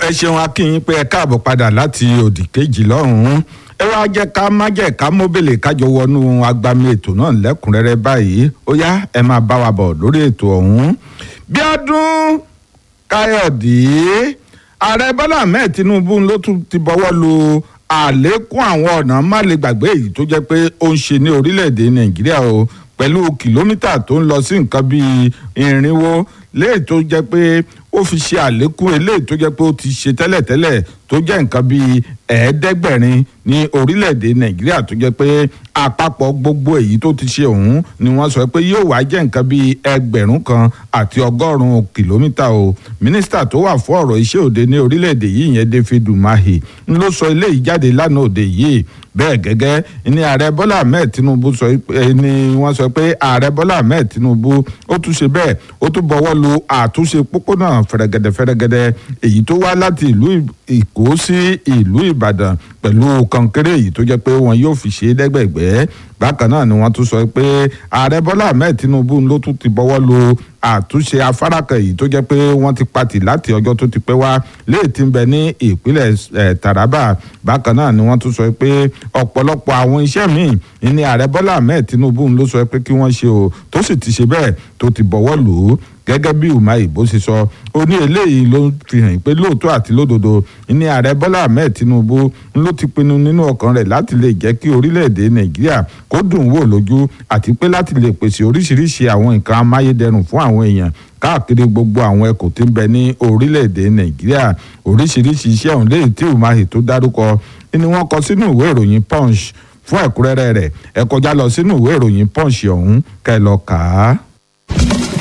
ẹ ṣeun akínyìn pé ẹ káàbọ̀ padà láti òdì kejì lọ́hùn-ún ẹ wá jẹ́ ká má jẹ́ ká mọ́bìlì kájọ wọnú agbami ètò náà lẹ́kùnrẹ́rẹ́ báyìí ó yá ẹ máa bá wa bọ̀ lórí ètò ọ̀hún. Bíọ́dún Káyọ̀dé ààrẹ Bọ́lá Ahmed Tinubu ló tún ti bọ́wọ́ lu àlékún àwọn ọ̀nà má lè gbàgbé èyí tó jẹ́ pé ó ń ṣe ní orílẹ̀-èdè Nàìjíríà o pẹ̀lú kìlómítà tó ń lọ sí nǹkan bíi irinwó léè tó jẹ́ pé ó fi ṣe àlékún eléyìí tó jẹ́ pé ó ti ṣe tẹ́lẹ̀tẹ́lẹ̀ tó jẹ́ nǹkan bíi ẹ̀ẹ́dẹ́gbẹ̀rin ní orílẹ̀-èdè nàìjíríà tó jẹ́ pé àpapọ̀ gbogbo èyí tó ti ṣe ọ̀hún ni wọ́n sọ pé yóò wá jẹ́ nǹkan bíi ẹgbẹ̀rún kan àti ọgọ́rùn-ún kìlómítà o mínísítà tó wà fún ọ̀rọ̀ iṣẹ́ òde ní orílẹ̀-èdè yìí yẹn David Umahi ń ló sọ eléyìí jáde lánàá òde yìí bẹ́ẹ̀ gẹ́gẹ́ ní ààrẹ bọ́lá ahmed tinubu sọ ni wọ́n sọ pé ààrẹ bọ́lá ahmed tinubu ó tún ṣe bẹ́ẹ̀ ó tún bọ́wọ́ lu àtúnṣe pópónà fẹ̀rẹ̀gẹ̀dẹ̀ fẹ̀rẹ̀gẹ̀dẹ̀ èyí tó wá láti ìlú èkó sí ìlú ìbàdàn pẹ̀lú kọ̀ǹkẹ́rẹ́ èyí tó jẹ́ pé wọn yóò fi ṣe é dẹ́gbẹ̀gbẹ́ bákan náà ni wọ́n tún sọ pé ààrẹ bọ́lá ahmed tinubu ló tún ti bọ́wọ́ lu àtúnṣe afárá kan èyí tó jẹ́ pé wọ́n ti patì láti ọjọ́ tó ti pẹ́ wá léè tí ń bẹ ní ìpínlẹ̀ taraba bákan náà ni wọ́n tún sọ pé ọ̀pọ̀lọpọ̀ àwọn iṣẹ́ míì ní ààrẹ bọ́lá ahmed tinubu ló sọ pé kí wọ́n ṣe o tó sì ti ṣe bẹ́ẹ̀ tó ti bọ́wọ́ lù ú gẹ́gẹ́ bí umahi bó ṣe sọ ó ní eléyìí ló fi hàn pé lóòótọ́ àti lódodo ní ààrẹ bọ́lá ahmed tinubu ló ti pinnu nínú ọkàn rẹ̀ láti lè jẹ́ kí orílẹ̀-èdè nàìjíríà kó dùn wò lójú àti pé láti lè pèsè oríṣiríṣi àwọn nǹkan amáyédẹrùn fún àwọn èèyàn káàkiri gbogbo àwọn ẹkùn tí ń bẹ ní orílẹ̀-èdè nàìjíríà oríṣiríṣi iṣẹ́ ọ̀hún léyìí tí umahi tó dárúkọ ni wọ́n kọ sínú ìwé ìròyìn punch fún ẹ̀kúnrẹ́rẹ́ rẹ̀ ẹ kọjá lọ sínú ìwé ìròyìn punch ọ̀hún kẹ́ lọ kà á.